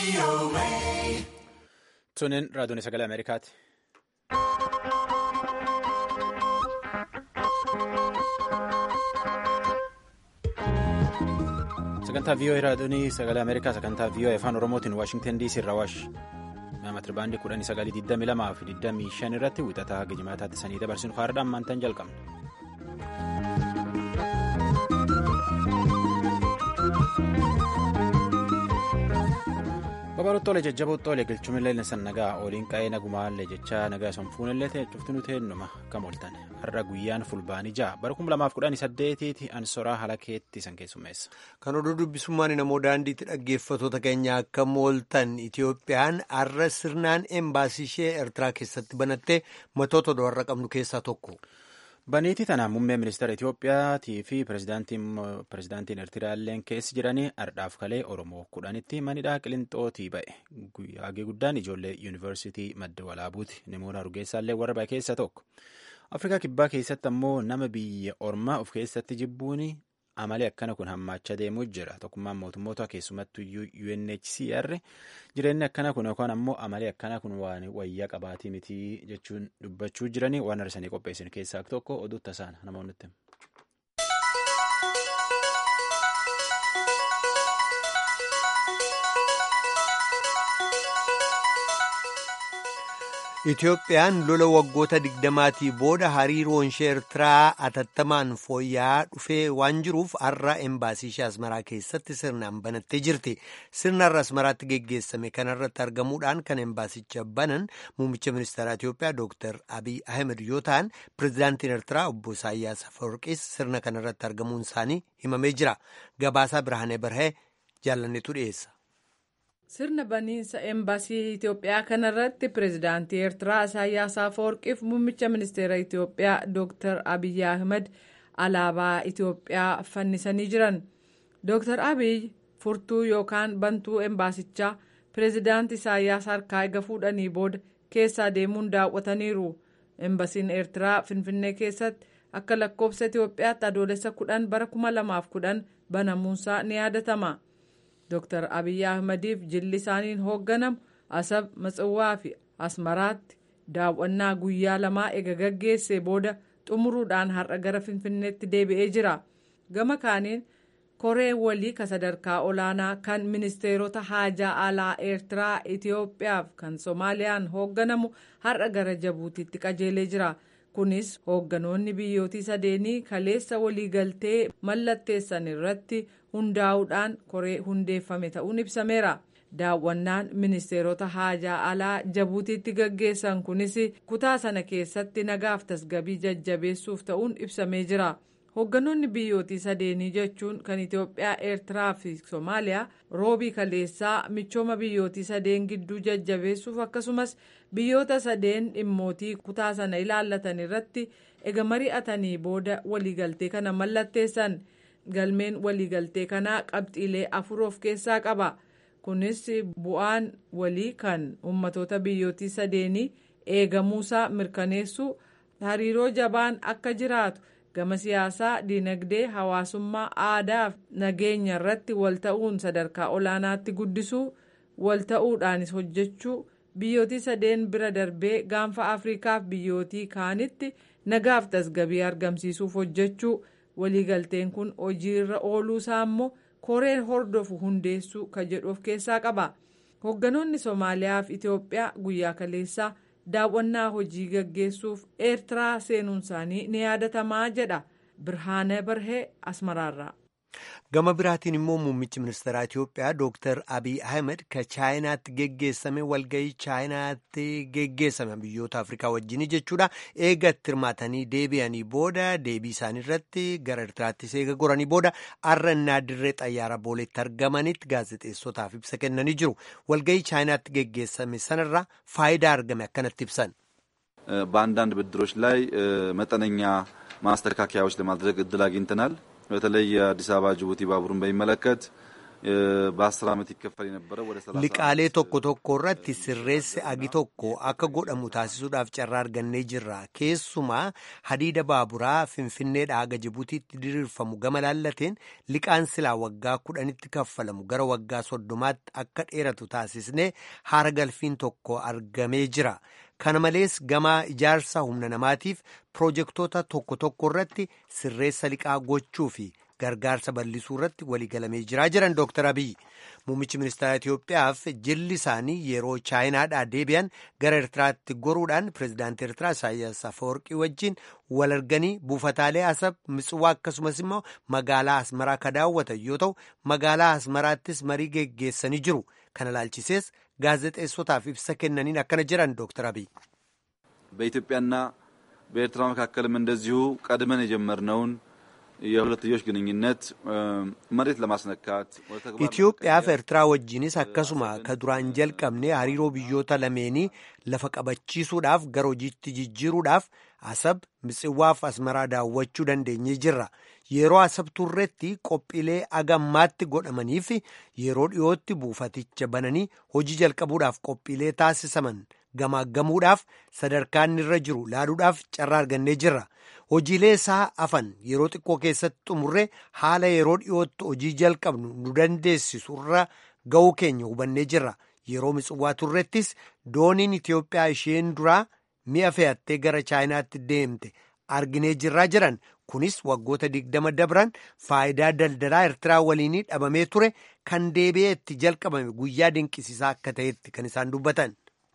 Tuniin raadiyoon sagalee Ameerikaati. Sagantaa VOA raadiyoon sagalee Ameerikaa sagantaa VOA afaan Oromootiin Waashingtan DC irraa waash. Meematiri baandii kudhanii sagalii digdami lamaa fi digdamii shan irratti wixataa gijjimaataatti sanii dabarsinu haaraadhaan maantaan jalqabna. Babal'oo jajjaboo xoolee galchuun illee san nagaa oliin qa'ee nagumaallee jechaa nagaa sanfuun illee ta'e cuftinuu teennuma akkam ooltan har'a guyyaan fulbaanii ja'a bara kuma lamaaf kudhanii saddeetiiti ansoraa halakeetti san keessummeessa. Kan oduu dubbisummaan namoo daandiitti dhaggeeffatoota keenya akkam ooltan Itiyoophiyaan har'a sirnaan embaasii ishee Eertiraa keessatti banattee matoota warra qabnu keessaa tokko. Baniitii tanaan muummee ministeera Itiyoophiyaatii fi pirezidaantiin Eertiraalleen keessi jiranii ardhaaf kalee Oromoo kudhanitti manidhaa Qilixootii ba'e. Guyyaan guddaan ijoollee yuunivarsiitii madda walaabuuti. Namoota Hargeessaallee warra ba'e keessa tokko. Afrikaa kibbaa keessatti ammoo nama biyya ormaa of keessatti jibbuun amali akkana kun hammaachaa deemuu jira. Tokkummaan mootummoota keessumattuu UNHCR jireenyi akkana kun yookaan ammoo amali akkana kun waan wayyaa qabaatii mitii jechuun dubbachuu jiranii waan arsanii qopheessan keessaa tokko oduu tasaan namoonni Itiyoophiyaan lola waggoota digdamaatii booda hariiroon ishee Eertiraa atattamaan fooyya'aa dhufee waan jiruuf har'a embaasii ishee Asmaraa keessatti sirnaan banattee jirti. Sirna har'a Asmaraatti geggeessame kanarratti argamuudhaan kan embaasicha banan muummicha ministeeraa Itiyoophiyaa Dr. Abiy Ahmed yoo ta'an pirezidaantiin Eertiraa obbo Isaayyaas Afawarqiis sirna kanarratti argamuun isaanii himamee jira. Gabaasaa Birhaanee Barhee jaalanneetu dhiyeessa. sirna baniinsa embaasii itiyoophiyaa kanarratti pirezidaantii eertiraa isaayyaas afawarqiif muummicha ministeera itiyoophiyaa dr abiy ahmed alaabaa itiyoophiyaa fannisanii jiran dr abiy furtuu yookaan bantuu embaasichaa pirezidaantii isaayyaas harkaa eega fuudhanii booda keessaa deemuun daawwataniiru embasiin eertiraa finfinnee keessatti akka lakkoofsa itiyoophiyaatti adoolessa kudhan bara kuma lamaaf kudhan banamuunsaa ni yaadatama. Dr. Abiy Ahmediif jilli isaaniin hoogganamu Asab Matsawwaa fi Asmaraatti daawwannaa guyyaa lamaa ega gaggeessee booda xumuruudhaan har'a gara Finfinneetti deebi'ee jira. Gama kaaniin koree walii ka sadarkaa olaanaa kan ministeerota haajaa alaa Eertiraa, Itiyoophiyaaf kan Soomaaliyaan hoogganamu har'a gara Jabuutiitti qajeelee jira. Kunis hoogganoonni biyyootii sadeenii kaleessa waliigaltee mallatteessan irratti hundaa'uudhaan koree hundeeffame ta'uun ibsameera. Daawwannaan ministeerota haajaa alaa Jabuutiitti gaggeessan kunis kutaa sana keessatti nagaaf tasgabii jajjabeessuuf ta'uun ibsamee jira. Hoogganoonni biyyootii sadeenii jechuun kan Itiyoophiyaa, Eertiraa fi Soomaaliyaa roobii kaleessaa michooma biyyootii sadeen gidduu jajjabeessuuf akkasumas biyyoota sadeen dhimmootii kutaa sana ilaallatan irratti ega mari'atanii booda waliigaltee kana mallatteessan. galmeen waliigaltee kanaa qabxiilee afur of keessaa qaba kunis bu'aan walii kan ummatoota biyyootii sadeenii eegamuusaa mirkaneessuu hariiroo jabaan akka jiraatu gama siyaasaa dinagdee hawaasummaa aadaa fi nageenya irratti walta'uun sadarkaa olaanaatti guddisuu walta'uudhaanis hojjechuu biyyootii sadeen bira darbee gaanfa afriikaaf biyyootii kaanitti nagaaf tasgabii argamsiisuuf hojjechuu. waliigalteen kun hojiirra ooluusaa immoo koreen hordofu hundeessuu kan jedhu of keessaa qaba hoogganoonni soomaaliyaa fi itiyoophiyaa guyyaa kaleessaa daawwannaa hojii gaggeessuuf eertiraa seenuun isaanii ni yaadatamaa jedha birhaane barhee asmaraarraa. gama biraatiin immoo muummichi ministeeraa Itiyoophiyaa Dr. Abiy Ahmed ka chaayinaatti geggeessame walgahii chaayinaatti geggeessame biyyoota Afrikaa wajjin jechuudha eega itti hirmaatanii deebi'anii booda deebii isaanii irratti gara Eertiraattis eega goranii booda har'a dirree xayyaara booleetti argamanitti gaazexeessotaaf ibsa kennanii jiru walgahii chaayinaatti geggeessame sanarraa faayidaa argame akkanatti ibsan. በአንዳንድ ብድሮች ላይ መጠነኛ ማስተካከያዎች ለማድረግ እድል አግኝተናል። በተለይ የአዲስ አበባ ጅቡቲ ባቡርን በሚመለከት በአስር ዓመት ይከፈል የነበረ ወደ ሰላሳ liqaalee tokko tokko irratti sirreessi agi tokko akka godhamu taasisuudhaaf carraa argannee jirra keessumaa hadiida baaburaa finfinneedhaa haga jibuutiitti diriirfamu gama laallateen liqaan silaa waggaa kudhanitti kaffalamu gara waggaa soddomaatti akka dheeratu taasisnee haara galfiin tokko argamee jira kana malees gama ijaarsa humna namaatiif piroojektota tokko tokko irratti sirreessa liqaa gochuu fi gargaarsa bal'isuu irratti waliigalamee jiraa jiran dooktar abiy muummichi ministeera itiyoophiyaaf jilli isaanii yeroo chaayinaadhaa deebi'an gara ertiraatti goruudhaan pireezidaantii ertiraa isaayyaas afawarqii wajjin wal arganii buufataalee asab mitswaa akkasumas immoo magaalaa asmaraa ka daawwatan yoo ta'u magaalaa asmaraattis marii geggeessanii jiru kana laalchisees gaazexeessotaaf ibsa kennaniin akkana jiran dooktar abiy በኢትዮጵያና በኤርትራ መካከልም እንደዚሁ ቀድመን የጀመርነውን የሁለትዮሽ ግንኙነት መሬት ለማስነካት ኢትዮጵያaf ኤርትraa wajjinis akkasuma ka duraan jalqabne hariiroo biyyoota lameenii lafa qabachiisuudhaaf gara hojiitti jijjiiruudhaaf asab mitsiwaaf asmaraa daawwachuu dandeenyee jirra yeroo asab turretti qophiilee agammaatti godhamaniif yeroo dhiyootti buufaticha bananii hojii jalqabuudhaaf qophiilee taasisaman gamaaggamuudhaaf sadarkaan irra jiru laaluudhaaf carraa argannee jirra hojiilee isaa afan yeroo xiqqoo keessatti xumurre haala yeroo dhiyootti hojii jalqabnu nu dandeessisu irra ga'uu keenya hubannee jirra yeroo mitsiwaa turrettis dooniin Itiyoophiyaa isheen duraa mi'a fe'attee gara chaayinaatti deemte arginee jirraa jiran kunis waggoota digdama dabran faayidaa daldalaa Eertiraa waliinii dhabamee ture kan deebi'ee itti jalqabame guyyaa dinqisiisaa akka ta'etti kan isaan dubbatan.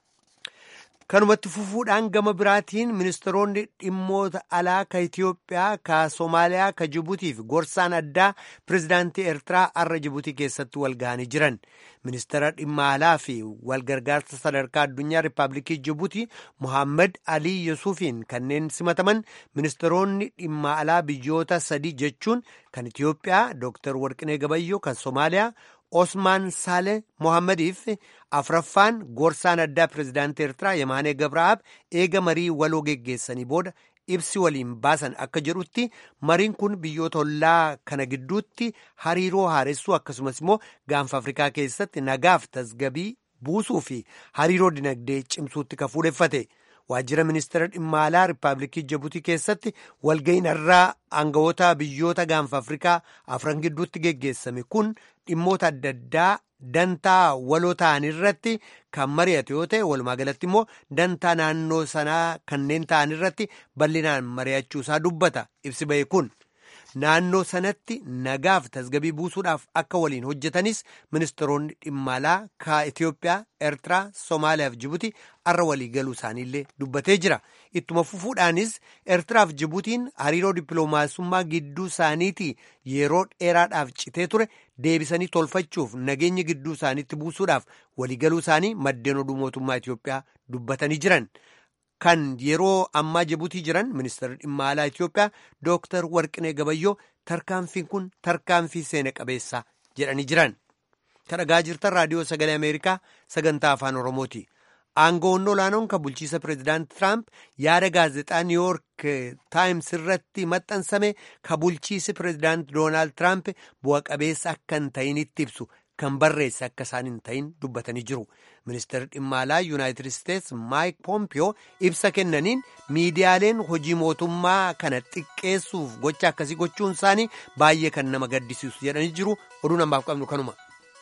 kanumatti fufuudhaan gama biraatiin ministeeronni dhimmoota alaa ka Itiyoophiyaa ka Soomaaliyaa ka Jibuutii fi gorsaan addaa pirezidaantii Eertiraa har'a Jibuutii keessatti wal ga'anii jiran ministeera dhimma alaa fi walgargaarsa sadarkaa addunyaa Rippaabilikii Jibuutii Muhammad Alii Yusufiin kanneen simataman ministeeronni dhimma alaa biyyoota sadii jechuun kan Itiyoophiyaa Dr. Warqinee Gabayyoo kan Soomaaliyaa Osmaan Saale Mohammadiif afraffaan gorsaan addaa pirezidaantii Eertiraa Yemaanee Gabraa'aab eega marii waloo geggeessanii booda ibsi waliin baasan akka jedhutti mariin kun biyyoota ollaa kana gidduutti hariiroo haaressuu akkasumas immoo gaanfa Afrikaa keessatti nagaaf tasgabii buusuu fi hariiroo dinagdee cimsuutti ka fuudheffate. waajjira ministeera dhimma alaa riippaabilikii jibuutii keessatti walga'iin irraa aangawoota biyyoota gaanfa afrikaa afran gidduutti geggeessame kun dhimmoota adda addaa dantaa waloo ta'an irratti kan mari'ate yoo ta'e walumaa galatti immoo dantaa naannoo sanaa kanneen ta'an irratti bal'inaan mari'achuusaa dubbata ibsi ba'e kun. naannoo sanatti nagaaf tasgabii buusuudhaaf akka waliin hojjetanis ministeeronni dhimma alaa ka Itiyoophiyaa, Eertiraa, Soomaaliyaa fi Jibuutii har'a walii galuu isaaniillee dubbatee jira. Ittuma fufuudhaanis Eertiraa fi Jibuutiin hariiroo dippiloomaasummaa gidduu isaaniitii yeroo dheeraadhaaf citee ture deebisanii tolfachuuf nageenya gidduu isaaniitti buusuudhaaf walii galuu isaanii maddeen oduu mootummaa Itiyoophiyaa dubbatanii jiran. kan yeroo ammaa jibuutii jiran ministeerri dhimma alaa Itiyoophiyaa Dooktar Warqinee Gabayyoo tarkaanfiin kun tarkaanfii seena qabeessa jedhanii jiran. Kan dhagaa jirtan raadiyoo sagalee Ameerikaa sagantaa afaan Oromooti. Aangoonni olaanoon kan bulchiisa pireezidaanti Tiraamp yaada gaazexaa Niiwuyoork Taayims irratti maxxansame kan bulchiisi pireezidaanti Doonaald Tiraamp bu'a qabeessa akka hin ta'initti ibsu kan barreesse akka isaan hin ta'in dubbatanii jiru. Ministeerri dhimma alaa Yuunaayitid Isteets Maayik Poompiyoo ibsa kennaniin miidiyaaleen hojii mootummaa kana xiqqeessuuf gocha akkasii gochuun isaanii baay'ee kan nama gaddisiisu jedhanii jiru. Oduu namaaf qabnu kanuma.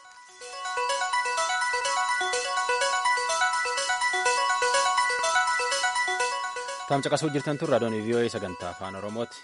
Taamcaqasuu jirtan tun raadiyoon vii'oo'ee sagantaa afaan Oromooti.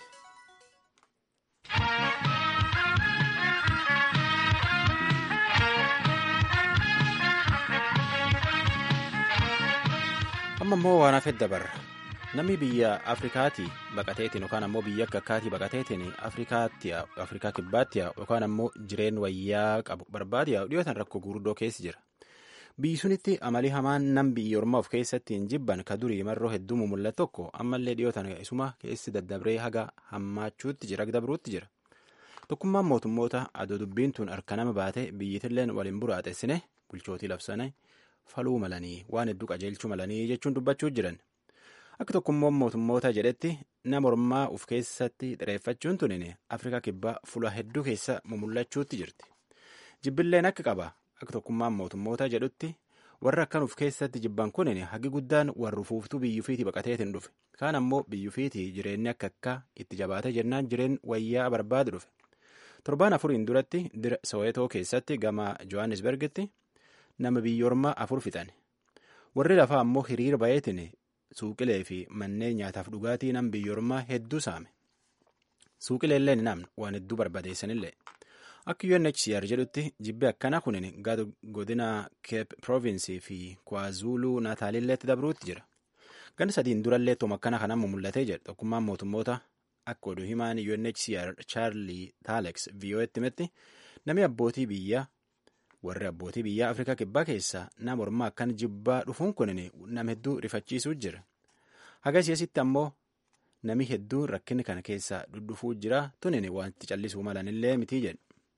amma immoo waan hafeef dabarra namni biyya afrikaatii baqateetiin yookaan ammoo biyya akka akkaatii baqateetiin afrikaa kibbaatti yookaan ammoo jireen wayyaa qabu barbaade dhiyootan rakkoo guguddoo keessa jira biyyi sunitti amalii hamaan nam biyya ormaa of keessatti hin jibban ka durii marroo hedduu mul'atu tokko ammallee dhiyootan isuma keessi daddabree haga hammaachuutti jira dabruutti jira tokkummaan mootummoota adoo dubbiin tun harka nama baate biyyitilleen waliin buraaxessine bulchootii labsane. faluu malanii waan hedduu qajeelchuu malanii jechuun dubbachuu jiran akka tokkummaan mootummoota jedhetti nama ormaa uf keessatti xireeffachuun tunin afrikaa kibbaa fuula hedduu keessa mumullachuutti jirti jibbilleen akka qaba akka tokkummaan mootummoota jedhutti warra akkanuuf keessatti jibban kunin hagi guddaan warra fuuftuu biyyufiitii baqateetiin dhufe kaan ammoo biyyufiitii jireenyi akka akka itti jabaate jennaan jireen wayyaa barbaadu dhufe torbaan afuriin duratti dira soweetoo keessatti gama johannisbergitti nama biyyoormaa afur fixan warri lafaa ammoo hiriira bayeetiin suuqilee fi manneen nyaataaf dhugaatii nam biyyoormaa hedduu saame suuqileellee ni namne waan hedduu barbadeessanillee akka UNHCR jedhutti jibbi akkana kunin godina Cape Province fi KwaZulu Nataalilleetti dabruutti jira. Gan sadiin durallee tooma akkana kanaan mul'atee jedha tokkummaan mootummoota akka oduu himaan UNHCR Charlie Talex VOA'tti himetti namni abbootii biyyaa warri abbootii biyyaa Afrikaa kibbaa keessaa nama ormaa akkan jibbaa dhufuun kunin nama hedduu rifachiisuu jira. Hagasiisitti ammoo nami hedduun rakkinni kana keessaa dhuddhufuu jira tunin wanti callisuu malanillee mitii jedhe.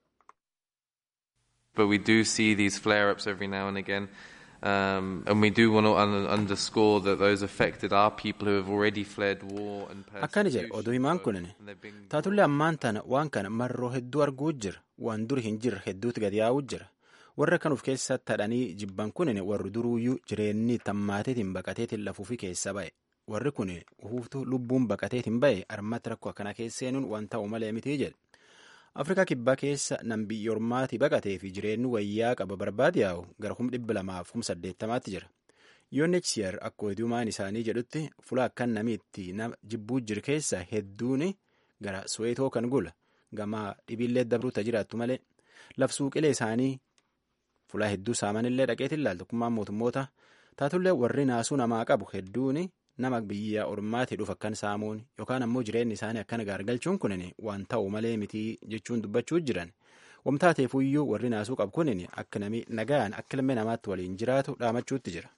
But we do see these flare ups every now and again. Um, and we do want to un underscore that those affected are people who have already fled war and akkana jedhe oduu himaan kunin taatullee ammaan tana waan kana marroo hedduu arguu jira waan dur hin jirre hedduutti gad yaa'uu jira warra kanuuf keessa tadhanii jibban kunin warri duruuyyuu jireenyi tammaateetiin baqateetiin lafuufi keessa ba'e warri kun huuftuu lubbuun baqateetiin ba'e armatti rakkoo akkana keesseenuun waan ta'u malee mitii jedhe afrikaa kibbaa keessa nam biyyoormaatii baqatee fi jireenyi wayyaa qaba barbaade yaa'u gara kum dhibba lamaaf kum saddeettamaatti jira UNHCR akka oduumaan isaanii jedhutti fula akkan namiitti nama jibbuu jiru keessa hedduun gara soweetoo kan gula gama dhibiillee dabruutti jiraattu malee lafsuuqilee isaanii fulaa hedduu saamanillee dhaqeetiin ilaalu tokkummaan mootummoota taatullee warri naasuu namaa qabu hedduun nama biyya ormaatii dhufu akkan saamuun yookaan ammoo jireenyi isaanii akkana gaargalchuun kunin waan ta'u malee mitii jechuun dubbachuu jiran wamtaateefuyyuu warri naasuu qabu kunin akka nami nagaan akka ilmi namaatti waliin jiraatu dhaamachuutti jira.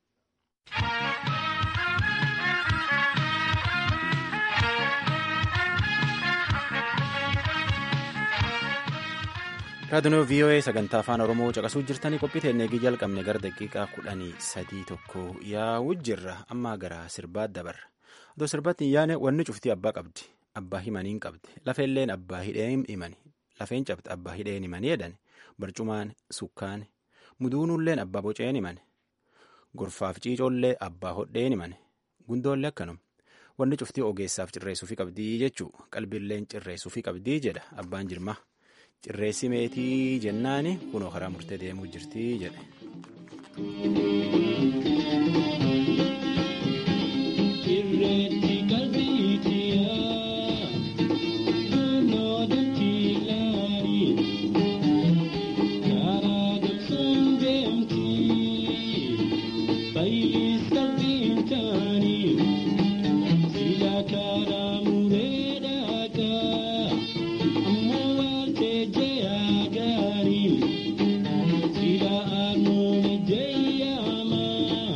raadiyoo voa sagantaa afaan oromoo caqasuu jirtanii qophii teennee jalqabne gara daqiiqaa kudhanii sadii tokko yaa'uu jirra amma gara sirbaa dabarra otoo sirbaatti hin yaane wanni cuftii abbaa qabdi abbaa himaniin qabdi lafeelleen abbaa hidheen himani lafeen cabdi abbaa hidheen himanii jedhan barcumaan sukkaan muduunuulleen abbaa boceen himan gorfaaf ciicoollee abbaa hodheen himan gundoollee akkanuma wanni cuftii ogeessaaf cirreessuufi qabdii jechuu qalbiilleen cirreessuufi qabdii jedha abbaan jirma. cirreessi meetii jennaani kunoo karaa murtee deemuu jirtii jedhe. Sila anu jaya ma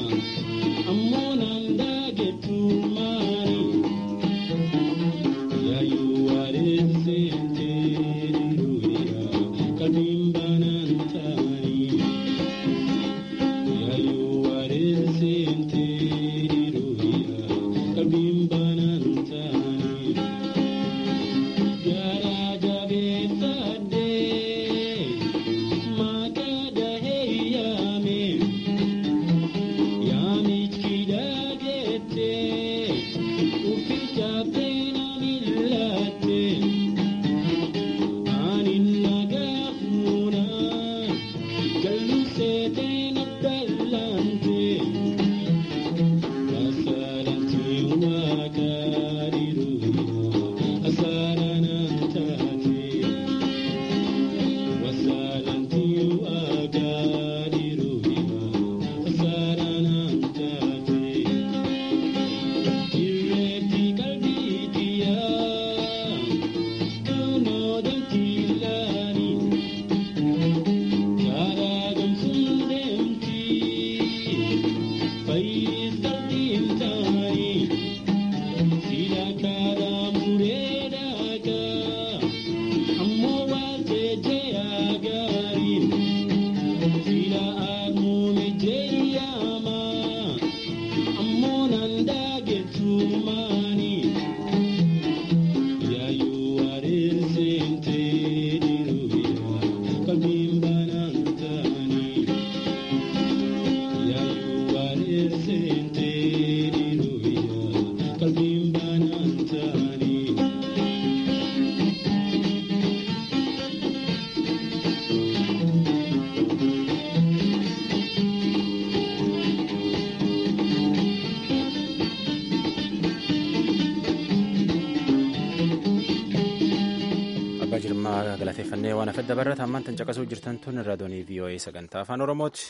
galateeffannee waan afedda barreeta ammaan tan caqasuu jirtan tun raadiyoonii VOA sagantaa afaan Oromooti.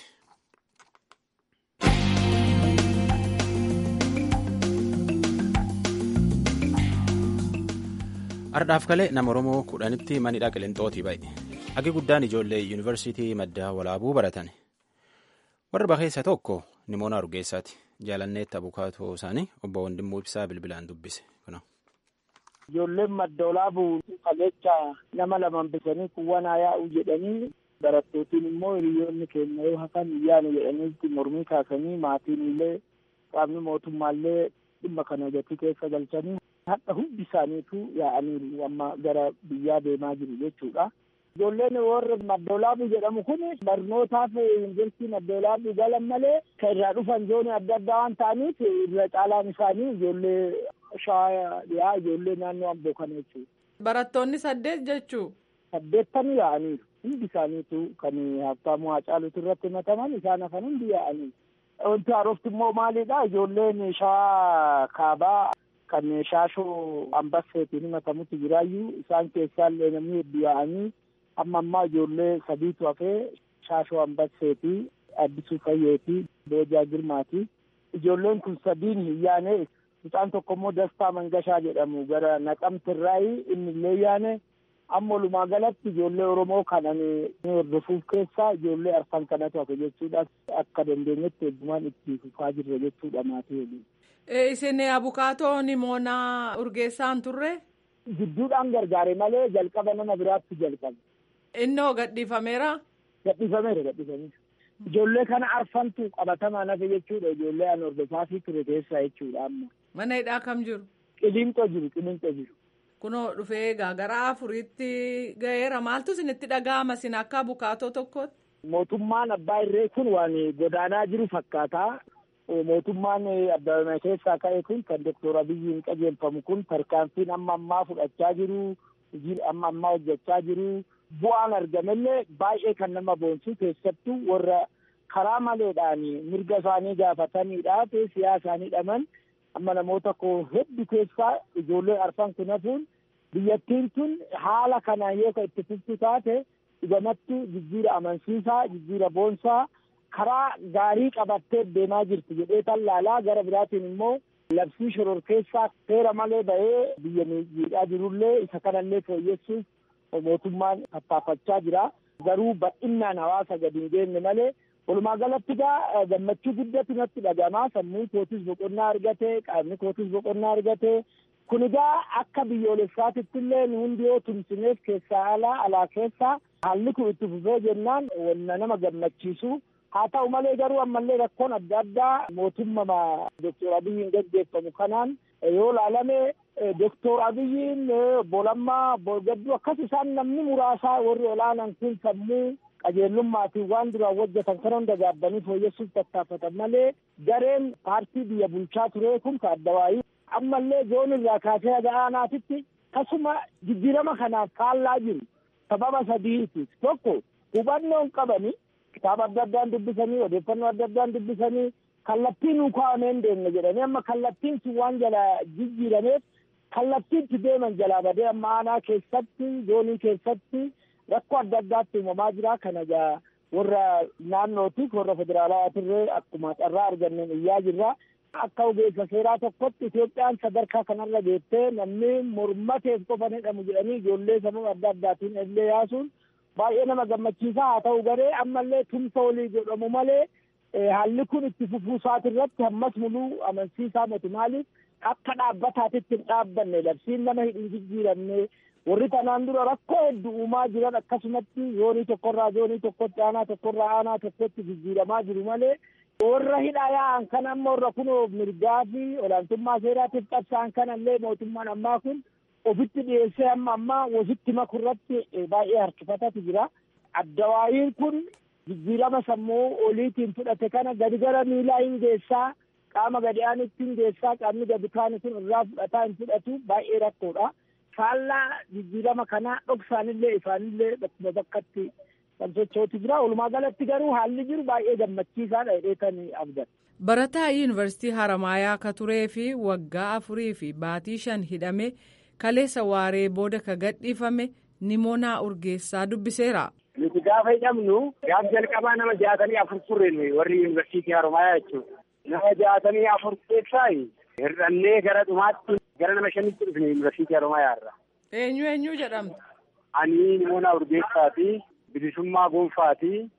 Ardhaaf kalee nama Oromoo kudhanitti manidhaa qilixootii ba'e. Agi guddaan ijoollee yuunivarsiitii maddaa walaabuu baratan. Warra bakeessa tokko Nimoona Argeessaati. Jaalanneetti abukaatoo isaanii obbo Wandimmoo Ibsaa bilbilaan dubbise. Ijoolleen madda walaabuu kalecha nama lama bisanii kuwwanaa yaa'u jedhanii barattootiin immoo hiriyoonni keenya yoo hafan iyyaanu jedhaniitti mormii kaasanii maatiin illee qaamni mootummaallee dhimma kana gatii keessa galchanii hadha hundi isaaniitu yaa'aniiru amma gara biyyaa deemaa jiru jechuudha. Ijoolleen warra madda walaabuu jedhamu kun barnootaaf yuunivarsiitii madda walaabuu galan malee kan irraa dhufan zoonii adda addaa waan ta'aniif irra caalaan isaanii ijoollee shawaa dhiyaa ijoollee naannoo amboo kana jechuudha. Barattoonni saddeet jechuu. Saddeettani yaa'aniiru. Hundi isaaniitu kan Habtaamuu Hacaaluutu irratti himataman isaan hafan hundi yaa'aniiru. Wanti haarofti immoo maalidha ijoolleen shawaa kaabaa kan shaashoo ambasseetiin himatamutti jiraayyuu isaan keessaallee namni hedduu yaa'anii amma ammaa ijoollee sadiitu hafee shaashoo ambasseetii addisuu fayyeetii boojaa girmaati. Ijoolleen kun sadiin hin yaane mucaan tokko immoo dastaa mangashaa jedhamu gara naqamtirraayi inni illee yaane amma walumaa galatti ijoollee oromoo kanan hordofuuf keessaa ijoollee arfan kanatu hafe jechuudha akka dandeenyetti heddumaan itti fufaa jirre jechuudha maatii waliin. Isin abukaatoo Nimoonaa Urgeessaan turre? Gidduudhaan gargaare malee jalqaba nama biraatti jalqabe. Innoo gadhiifameera? Gadhiifameera gadhiifameera. Ijoollee kana arfantu qabatamaan hafe jechuudha ijoollee an hordofaafii ture keessaa jechuudha amma. Mana hidhaa kam jiru? Qilinxoo jiru qilinxoo jiru. Kunoo dhufee egaa gara afuriitti ga'eera maaltu isinitti dhaga'ama isin akka abukaatoo tokkootti? Mootummaan abbaa irree kun waan godaanaa jiru fakkaata. Mootummaan abbaa keessaa ka'e kun kan Doktor Abiyyiin qajeelfamu kun tarkaanfiin amma ammaa fudhachaa jiru, hojii amma ammaa hojjechaa jiru. Bu'aan argamellee baay'ee kan nama boonsu keessattuu warra karaa maleedhaan mirga isaanii gaafataniidha siyaasaanii dhaman amma namoota koo hedduu keessaa ijoollee arfan kun hafuun biyyattiin tun haala kanaan yoo itti fuftu taate dhugamattu jijjiira amansiisaa jijjiira boonsaa karaa gaarii qabattee deemaa jirti jedhee tallaalaa gara biraatiin immoo labsii shororkeessaa seera malee ba'ee biyya miidhaa jirullee isa kanallee fooyyessuuf mootummaan tattaafachaa jira garuu bal'inaan hawaasa gadi hin geenye malee walumaa galatti gaa gammachuu guddatu natti dhagamaa sammuun kootis boqonnaa argate qaamni kootis boqonnaa argate kun egaa akka biyyoolessaatitti illee nu hundi yoo tumsineef keessaa alaa alaa keessaa haalli kun itti fufee jennaan wanna nama gammachiisu haa ta'u malee garuu ammallee rakkoon adda addaa mootummaa doktor abiyyiin gaggeeffamu kanaan yoo laalame doktor abiyyiin bolammaa gadduu akkas isaan namni muraasaa warri olaanan kun sammuu qajeellummaatiin waan duraan hojjetan kana hunda gaabbanii fooyyessuuf tattaafatan malee gareen paartii biyya bulchaa ture kun ka addawaayii ammallee zoon irraa kaasee haga aanaatitti tasuma jijjiirama kanaaf faallaa jiru sababa sadiiti tokko hubannoon qabani kitaaba adda addaan dubbisanii odeeffannoo adda addaan dubbisanii kallattiin nuu kaa'amee hin deemne jedhanii amma kallattiin sun waan jala jijjiirameef kallattiitti deeman jalaa badee amma aanaa keessatti zoonii keessatti rakkoo adda addaatti uumamaa jira kana egaa warra naannootiif warra federaalaatirree akkuma carraa arganneen iyyaa jirra akka ogeessa seeraa tokkotti Itoophiyaan sadarkaa kanarra geettee namni mormateef qofa jedhamu jedhanii ijoollee sababa adda addaatiin illee yaasuun baay'ee nama gammachiisaa haa ta'u garee ammallee tumsa walii godhamu malee haalli kun itti fufuu isaati irratti ammas muluu amansiisaa miti maaliif akka dhaabbataatitti hin dhaabbanne labsiin nama hin jijjiiramne warri kanaan dura rakkoo hedduu uumaa jiran akkasumatti zoonii tokkorraa zoonii tokkotti aanaa tokkorraa aanaa tokkotti jijjiiramaa jiru malee warra hidhaa yaa'an kan amma warra kunoo mirgaa fi olaantummaa seeraatiif qabsa'an kanallee mootummaan ammaa kun ofitti dhiyeessee amma ammaa wasitti makurratti baay'ee harkifatatu jira. Addawaayiin kun jijjiirama sammuu oliitiin fudhate kana gadi gara miilaa hin geessaa qaama gadi aanitti hin geessaa qaamni gadi kaani kun irraa fudhataa hin fudhatu baay'ee rakkoodha. Faallaa jijjiirama kanaa dhoksaanillee ifaanillee bakkuma bakkatti kan sochootu jira. Walumaa galatti garuu haalli jiru baay'ee gammachiisaadha jedhee kan abdan. Barataa yuunivarsiitii Haramaayaa ka turee fi waggaa afurii fi baatii shan hidhame kaleessa waaree booda ka gadhiifame Nimoonaa Urgeessaa dubbiseera. Nuti gaafa hidhamnu gaaf jalqabaa nama jaatamii afur turre warri yuunivarsiitii Haromaayaa jechuudha. Nama jaatamii afur keessaa hir'annee gara dhumaatti gara nama shanitti dhufne yuunivarsiitii Haromaayaa irra. Eenyu eenyu jedhamtu? Ani Nimoonaa Urgeessaati. Bilisummaa Gonfaati.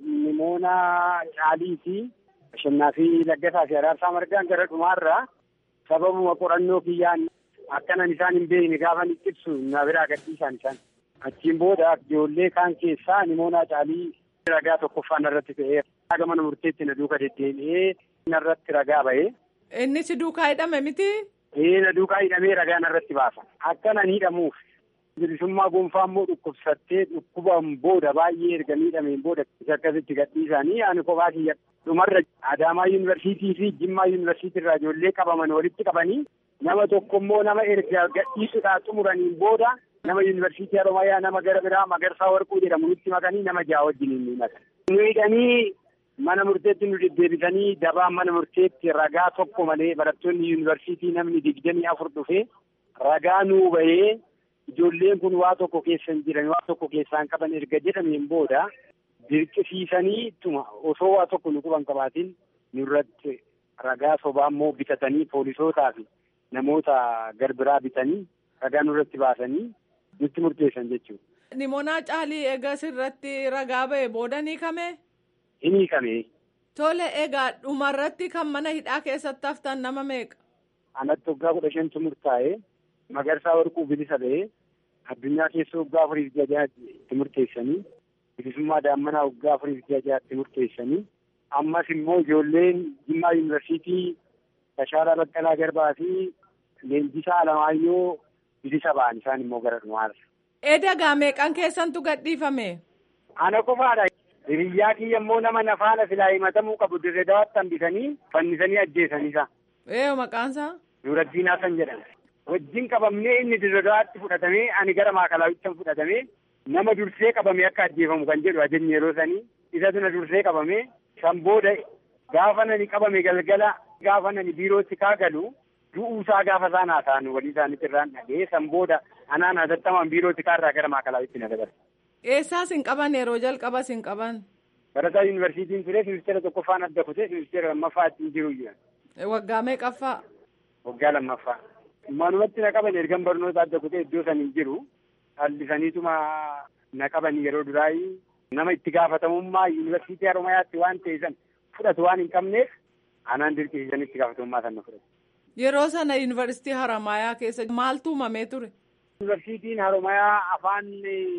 Nimoonaa Caaliiti. Bashannaa fi Laggasaa fi Araarsaa Margaan gara dhumaarraa sababuma qorannoo kiyyaan akkanan isaan hin beekne gaafa ni ibsu na biraa gadhiisaan isaan. Achiin booda ijoollee kaan keessaa Nimoonaa Caalii ragaa tokkoffaa narratti ta'ee raga mana murteetti na duuka deddeebi'ee narratti ragaa ba'ee. Inni si duukaa hidhame miti? Ee na duukaa hidhamee ragaa narratti baasa. Akkanan hidhamuuf bilisummaa gonfaa immoo dhukkubsattee dhukkubaan booda baay'ee erga miidhameen booda akkasitti gadhiisanii ani kophaa kiyya dhumarra Adaamaa yuunivarsiitii fi Jimmaa yuunivarsiitii irraa ijoollee qabaman walitti qabanii nama tokko immoo nama erga gadhiisuudhaa xumuraniin booda nama yuunivarsiitii Haromaayaa nama gara biraa Magarsaa Warquu jedhamu nutti makanii nama ja'a wajjin hin himatan. Nu hidhanii mana murteetti nu deddeebisanii dabaan mana murteetti ragaa tokko malee barattoonni yuunivarsiitii namni digdamii afur dhufee ragaa nuu bahee ijoolleen kun waa tokko keessa hin jiran waa tokko keessaan qaban erga jedhameen booda dirqisiisanii ittuma osoo waa tokko nu quban qabaatiin nurratti ragaa sobaa immoo bitatanii poolisootaa fi namoota garbiraa bitanii ragaa nurratti baasanii nutti murteessan jechuudha. Nimoonaa Caalii eegas irratti ragaa ba'e booda ni hiikame? Hin hiikame. Tole egaa dhumarratti kan mana hidhaa keessatti haftan nama meeqa? Anatti waggaa kudha shantu murtaa'ee Magarsaa Warquu bilisa ba'ee addunyaa keessa waggaa afuriif jajaatti itti murteessanii bilisummaa daammanaa waggaa afuriif jajaatti murteessanii ammas immoo ijoolleen Jimmaa yuunivarsiitii Tashaalaa Baqqalaa Garbaa fi Leenjisaa Alamaayyoo bilisa ba'an isaan immoo gara dhumaarra. Eedagaa meeqan keessantu gadhiifame? Ana qofaadha. Hiriyyaa kiyya immoo nama nafaana silaa himatamuu qabu dirree dawaatti hambisanii fannisanii ajjeesaniisa. Ee maqaansaa? Nuuraddiin Hasan jedhama. Wajjin qabamnee inni dirree dawaatti fudhatamee ani gara maakalaawichaan fudhatamee nama dursee qabame akka ajjeefamu kan jedhu ajajni yeroo sanii isatu na dursee qabame san booda gaafa nani qabame galgala gaafa nani biirootti kaagalu du'uusaa gaafa isaan haasa'an walii isaaniitti irraan dhagee san booda anaan hatattamaan biirootti kaarraa gara maakalaawitti na dabarse. Eessaas hin qaban yeroo jalqabas hin qaban? Barataa yuunivarsiitiin ture ministeera tokkoffaan adda kutee ministeera lammaffaa ittiin jiru jira. Waggaa meeqaffaa? Waggaa lammaffaa. Manumatti na qaban ergan barnoota adda kutee iddoo san hin jiru. Dhallisaniituma na qaban yeroo duraayi nama itti gaafatamummaa yuunivarsiitii Haromayaatti waan ta'e san fudhatu waan hin qabneef anaan dirqisiisan itti gaafatamummaa san na fudhatu. Yeroo sana yuunivarsiitii Haromayaa keessa maaltu uumamee ture? Yuunivarsiitiin Haromayaa afaan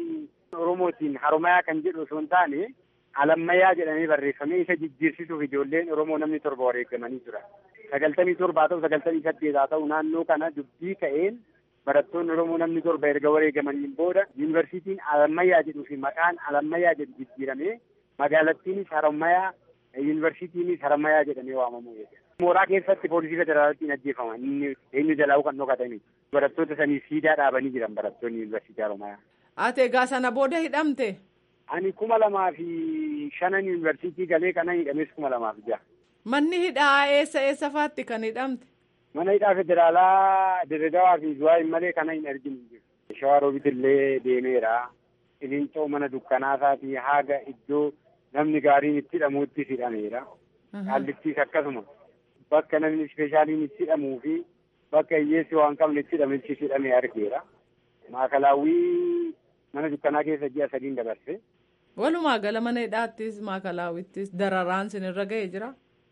Oromootiin Haromayaa kan jedhu osoo hin taane alammayyaa jedhamee barreeffamee isa jijjiirsisuuf ijoolleen Oromoo namni torba wareegamanii jira. Sagaltamii torba haa ta'u sagaltamii saddeet haa ta'u naannoo kana dubbii ka'een barattoonni Oromoo namni torba erga wareegamaniin booda yuunivarsiitiin alammayyaa jedhuu fi maqaan alammayyaa jedhu jijjiiramee magaalattiinis Haromayaa yuunivarsiitiinis Haromayaa jedhamee waamamuu jechuudha. Mooraa keessatti poolisii federaalaatiin ajjeefaman inni eenyu jalaa kan dhokatanii barattoota sanii siidaa dhaabanii jiran barattoonni yuunivarsiitii Haromayaa. Ati egaa sana booda hidhamte? Ani kuma lamaa fi shanan yuunivarsiitii galee kanan hidhames kuma lamaa fi jaha. Manni hidhaa eessa eessa faatti kan hidhamte? Mana hidhaa federaalaa Dirredawaa fi Zuwaayin malee kana hin arginu jiru. Shawaa Roobit illee deemeera. Ilincoo mana dukkanaasaati haga iddoo namni gaariin itti hidhamuutti hidhameera. Qaallittiis akkasuma bakka namni ispeeshaaliin itti hidhamuu fi bakka hiyyeessi waan qabne itti hidhametti hidhamee argeera. Maakalaawwii mana dukkanaa keessa ji'a sadiin dabarse. Walumaa gala mana hidhaattis maakalaawwittis dararaan sinirra ga'ee jira.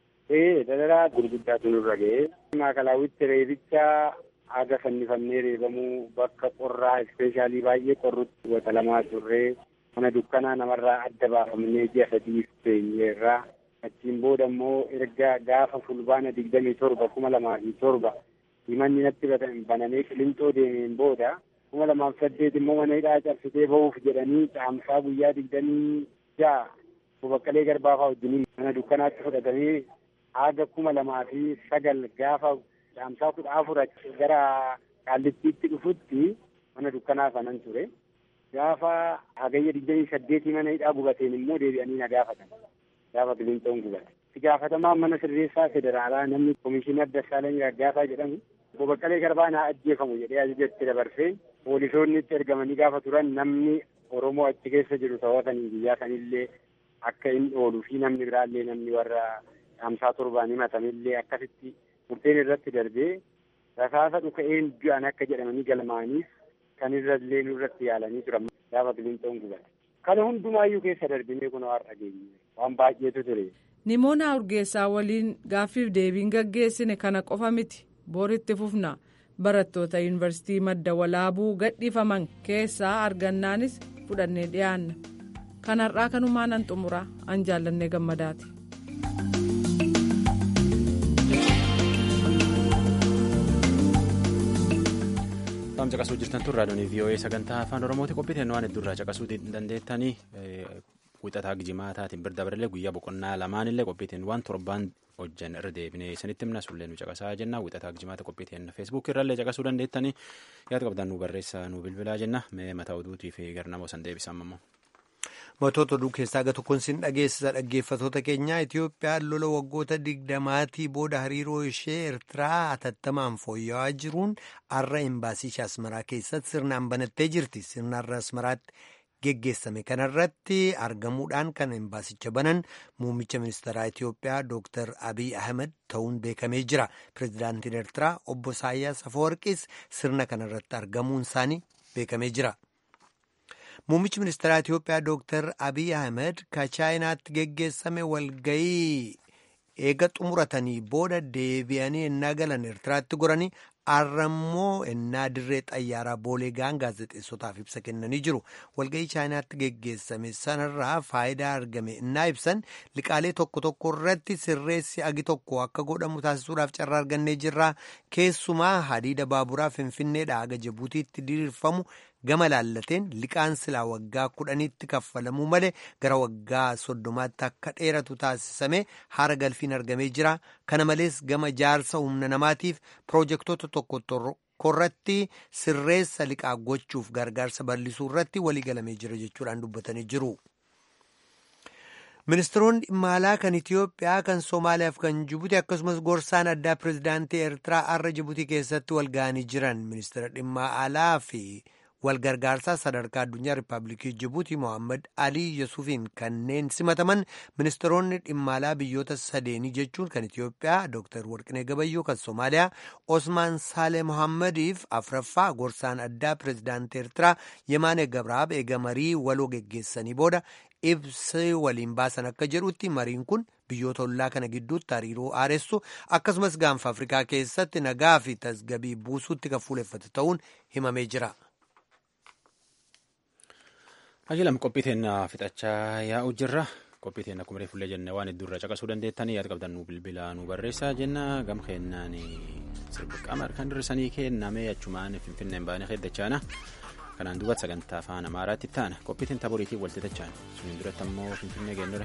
Ee dararaa gurguddaatu nurra ga'ee. Maakalaawwitti reebicha haga fannifannee reebamuu bakka qorraa ispeeshaalii baay'ee qorrutti wata lamaa turree mana dukkanaa namarraa adda baafamnee ji'a sadii teenyeerraa achiin booda immoo erga gaafa fulbaana digdamii torba kuma lamaa fi torba himanni natti banamee qilintoo deemeen booda kuma lamaaf saddeet immoo mana hidhaa cabsitee ba'uuf jedhanii caamsaa guyyaa digdamii ja'a baqqalee garbaafaa wajjiniin mana dukkanaatti fudhatamee haga kuma lamaa fi sagal gaafa caamsaa kudha afur gara qaallittiitti dhufutti mana dukkanaa kanan ture gaafa hagayya digdamii saddeetii mana hidhaa gubateen immoo deebi'anii na gaafatan gaafa qilinxoon gubate itti gaafatamaan mana sirreessaa federaalaa namni komishinar Dassaalany Raggaasaa jedhamu obbo Baqqalee Garbaa naa ajjeefamu jedhee ajajatti dabarsee poolisoonni itti ergamanii gaafa turan namni Oromoo achi keessa jiru to'atanii biyyaa sanillee akka hin ooluu fi namni biraallee namni warra hamsaa torbaan himatamillee akkasitti murteen irratti darbee rasaasa dhuka'een du'an akka jedhamanii galmaaniif kan irrallee nurratti yaalanii turan gaafa qilinxoon gubate. Kana hundumaayyuu keessa darbinee kun har'a geenye waan baay'eetu ture. Nimoona Urgeessaa waliin gaaffiif deebiin gaggeessine kana qofa miti booritti fufna barattoota yuunivarsiitii madda walaabuu gadhiifaman keessaa argannaanis fudhannee dhiyaanna. Kan har'aa kanumaan an xumuraa an jaallannee gammadaati. Taa'um caqasuu jirtan tun raadiyoon VOA sagantaa afaan Oromooti qophiiteen waan hedduurraa caqasuu dandeettanii wixataa jimaataatiin bira dabalee guyyaa boqonnaa lamaanillee qophiiteen waan torbaan hojjan irra deebinee isinitti himna sullee nu caqasaa jenna wixataa jimaata qophiiteen feesbuuk irrallee caqasuu dandeettanii yaada qabdan nu barreessaa nu bilbilaa jenna mee mataa oduutii fi garnamoo san deebisan ammoo. Matoota oduu keessaa gara tokkoon sin dhageessisa dhaggeeffatoota keenyaa Itiyoophiyaan lola waggoota digdamaatii booda hariiroo ishee Eertiraa hatattamaan fooyya'aa jiruun har'a imbaasii ishee Asmaraa keessatti sirnaan banattee jirti. Sirna har'a Asmaraatti geggeessame kanarratti argamuudhaan kan imbaasicha banan muummicha ministeeraa Itiyoophiyaa Dr. Abiy Ahmed ta'uun beekamee jira. Pireezidaantiin Eertiraa obbo Isaayyaas Afawarqis sirna kanarratti argamuun isaanii beekamee jira. Muummichi ministeeraa Itiyoophiyaa Dr. Abiy Ahmed ka chaayinaatti geggeessame walgayii eega xumuratanii booda deebi'anii ennaa galan Eertiraatti goranii har'ammoo ennaa dirree xayyaaraa boolee ga'an gaazexeessotaaf ibsa kennanii jiru. Walgayii chaayinaatti geggeessame sanarraa faayidaa argame ennaa ibsan liqaalee tokko tokko irratti sirreessi agi tokko akka godhamu taasisuudhaaf carraa argannee jirra. Keessumaa hadiida baaburaa Finfinneedhaa haga Jibuutiitti diriirfamu gama laallateen liqaan silaa waggaa kudhaniitti kaffalamuu malee gara waggaa soddomaatti akka dheeratu taasisame haara galfiin argamee jira. Kana malees gama jaarsa humna namaatiif piroojektota tokko tokkorratti sirreessa liqaa gochuuf gargaarsa bal'isuu irratti waliigalamee jira jechuudhaan dubbatanii jiru. Ministeeronni dhimma alaa kan Itiyoophiyaa kan Somaaliyaa fi kan Jibuuti akkasumas gorsaan addaa pireezidaantii Eertiraa har'a Jibuutii keessatti wal ga'anii jiran ministeera dhimma alaa fi walgargaarsaa sadarkaa addunyaa Rippaabilikii Jibuutii Mohaammed Alii Yesuufiin kanneen simataman ministeeronni dhimma alaa biyyoota sadeenii jechuun kan Itiyoophiyaa Dr. Warqinee Gabayyoo kan Somaaliyaa Osmaan Saalee Mohaammeediif afraffaa gorsaan addaa pireezidaantii Eertiraa Yemaanee Gabraab eega marii waloo geggeessanii booda ibsi waliin baasan akka jedhutti mariin kun biyyoota ollaa kana gidduutti hariiroo aaressu akkasumas gaanfa afrikaa keessatti nagaa fi tasgabii buusuutti kan fuuleffate ta'uun himamee jira. Hajilam qophiiteen fixachaa yaa'u jirra. Qophiiteen akkuma reefullee jenne waan hedduurra caqasuu dandeettanii yaada qabdan nu bilbila nu barreessaa jenna gam kennaan sirbi qaama kan dirrisanii kenname achumaan finfinneen baanee heddachaana. kanaan duubatti sagantaa afaan amaaraatti taana qophiitiin taboriitiin walitti tachaan suniin duratti ammoo finfinnee geennore.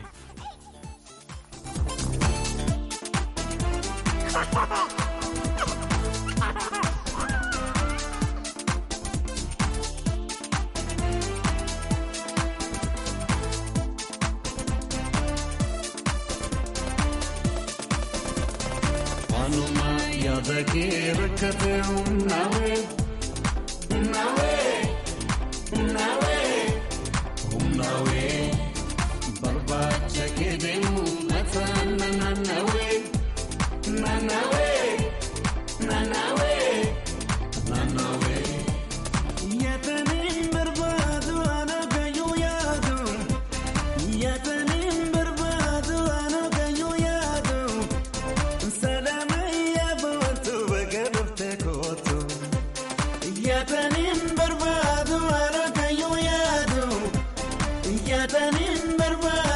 Waanuma yaada kee rakkate humnaawee humnaawee. Humnawe, humnawe, barbaacha keedemu mataa nanawe, nanawe, nanawe, nanawe. Yaataniin barbaadu ana kayyuu yaadu, yaataniin barbaadu ana kayyuu yaadu, sadama yaabootu bakka dhufte kootu. Yaataniin barbaadu ana kayyuu yaadu, yaataniin barbaadu.